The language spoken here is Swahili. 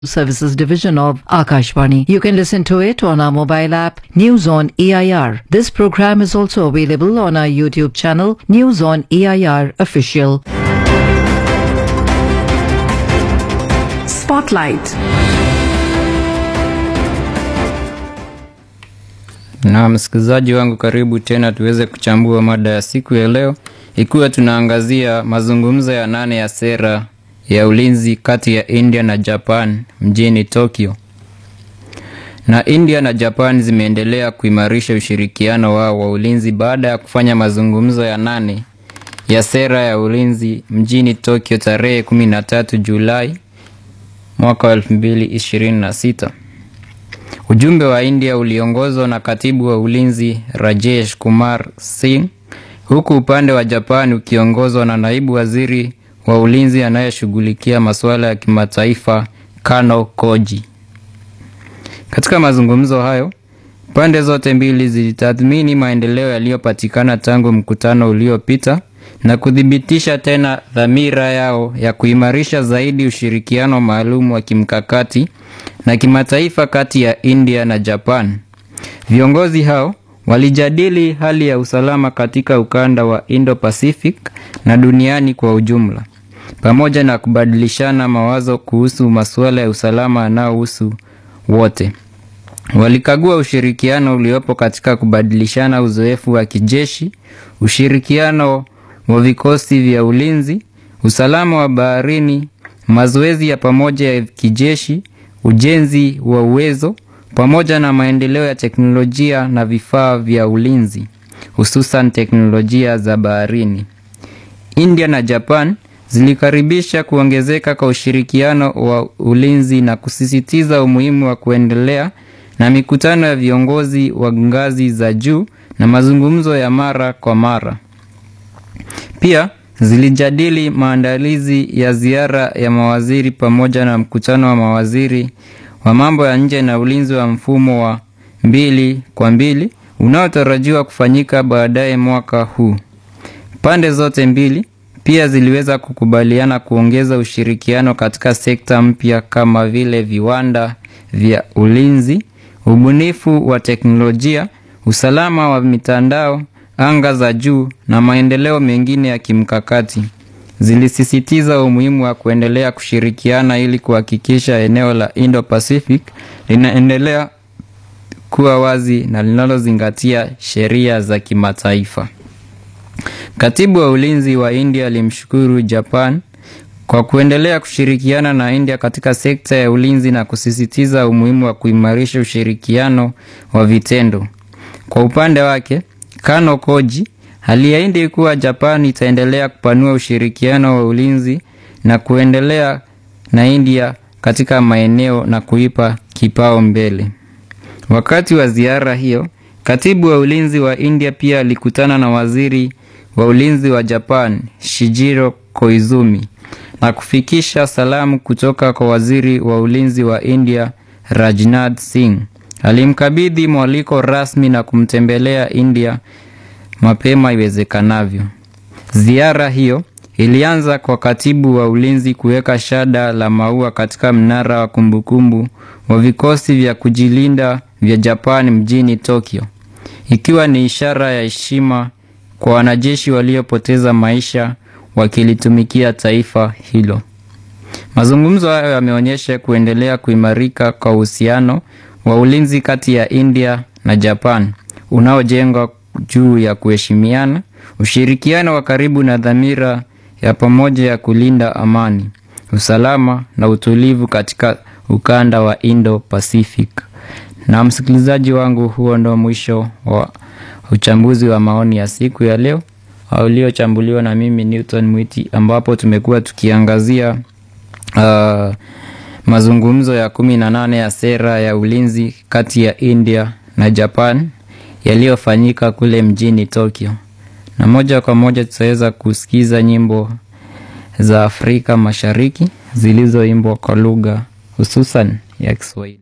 Services Division of Akashvani. You can listen to it on our mobile app News on EIR. This program is also available on our YouTube channel News on EIR Official. Spotlight. Na msikilizaji wangu, karibu tena tuweze kuchambua mada ya siku ya leo, ikiwa tunaangazia mazungumzo ya nane ya sera ya ulinzi kati ya India na Japan mjini Tokyo. Na India na Japan zimeendelea kuimarisha ushirikiano wao wa ulinzi baada ya kufanya mazungumzo ya nane ya sera ya ulinzi mjini Tokyo tarehe 13 Julai mwaka wa 2026. Ujumbe wa India uliongozwa na katibu wa ulinzi Rajesh Kumar Singh, huku upande wa Japan ukiongozwa na naibu waziri wa ulinzi anayeshughulikia masuala ya kimataifa Kano Koji. Katika mazungumzo hayo, pande zote mbili zilitathmini maendeleo yaliyopatikana tangu mkutano uliopita na kuthibitisha tena dhamira yao ya kuimarisha zaidi ushirikiano maalum wa kimkakati na kimataifa kati ya India na Japan. Viongozi hao walijadili hali ya usalama katika ukanda wa Indo-Pacific na duniani kwa ujumla, pamoja na kubadilishana mawazo kuhusu masuala ya usalama yanayohusu wote. Walikagua ushirikiano uliopo katika kubadilishana uzoefu wa kijeshi, ushirikiano wa vikosi vya ulinzi, usalama wa baharini, mazoezi ya pamoja ya kijeshi, ujenzi wa uwezo pamoja na maendeleo ya teknolojia na vifaa vya ulinzi, hususan teknolojia za baharini. India na Japan zilikaribisha kuongezeka kwa ushirikiano wa ulinzi na kusisitiza umuhimu wa kuendelea na mikutano ya viongozi wa ngazi za juu na mazungumzo ya mara kwa mara. Pia zilijadili maandalizi ya ziara ya mawaziri pamoja na mkutano wa mawaziri wa mambo ya nje na ulinzi wa mfumo wa mbili kwa mbili unaotarajiwa kufanyika baadaye mwaka huu. Pande zote mbili pia ziliweza kukubaliana kuongeza ushirikiano katika sekta mpya kama vile viwanda vya ulinzi, ubunifu wa teknolojia, usalama wa mitandao, anga za juu na maendeleo mengine ya kimkakati. Zilisisitiza umuhimu wa kuendelea kushirikiana ili kuhakikisha eneo la Indo-Pacific linaendelea kuwa wazi na linalozingatia sheria za kimataifa. Katibu wa ulinzi wa India alimshukuru Japan kwa kuendelea kushirikiana na India katika sekta ya ulinzi na kusisitiza umuhimu wa kuimarisha ushirikiano wa vitendo. Kwa upande wake, Kano Koji aliahidi kuwa Japan itaendelea kupanua ushirikiano wa ulinzi na kuendelea na India katika maeneo na kuipa kipao mbele. Wakati wa ziara hiyo, katibu wa ulinzi wa India pia alikutana na waziri wa ulinzi wa Japan Shijiro Koizumi na kufikisha salamu kutoka kwa waziri wa ulinzi wa India Rajnath Singh. Alimkabidhi mwaliko rasmi na kumtembelea India mapema iwezekanavyo. Ziara hiyo ilianza kwa katibu wa ulinzi kuweka shada la maua katika mnara wa kumbukumbu wa vikosi vya kujilinda vya Japan mjini Tokyo, ikiwa ni ishara ya heshima kwa wanajeshi waliopoteza maisha wakilitumikia taifa hilo. Mazungumzo hayo yameonyesha kuendelea kuimarika kwa uhusiano wa ulinzi kati ya India na Japan unaojengwa juu ya kuheshimiana, ushirikiano wa karibu na dhamira ya pamoja ya kulinda amani, usalama na utulivu katika ukanda wa Indo-Pacific. Na msikilizaji wangu, huo ndo mwisho wa uchambuzi wa maoni ya siku ya leo uliochambuliwa na mimi Newton Mwiti, ambapo tumekuwa tukiangazia uh, mazungumzo ya kumi na nane ya sera ya ulinzi kati ya India na Japan yaliyofanyika kule mjini Tokyo, na moja kwa moja tutaweza kusikiza nyimbo za Afrika Mashariki zilizoimbwa kwa lugha hususan ya Kiswahili.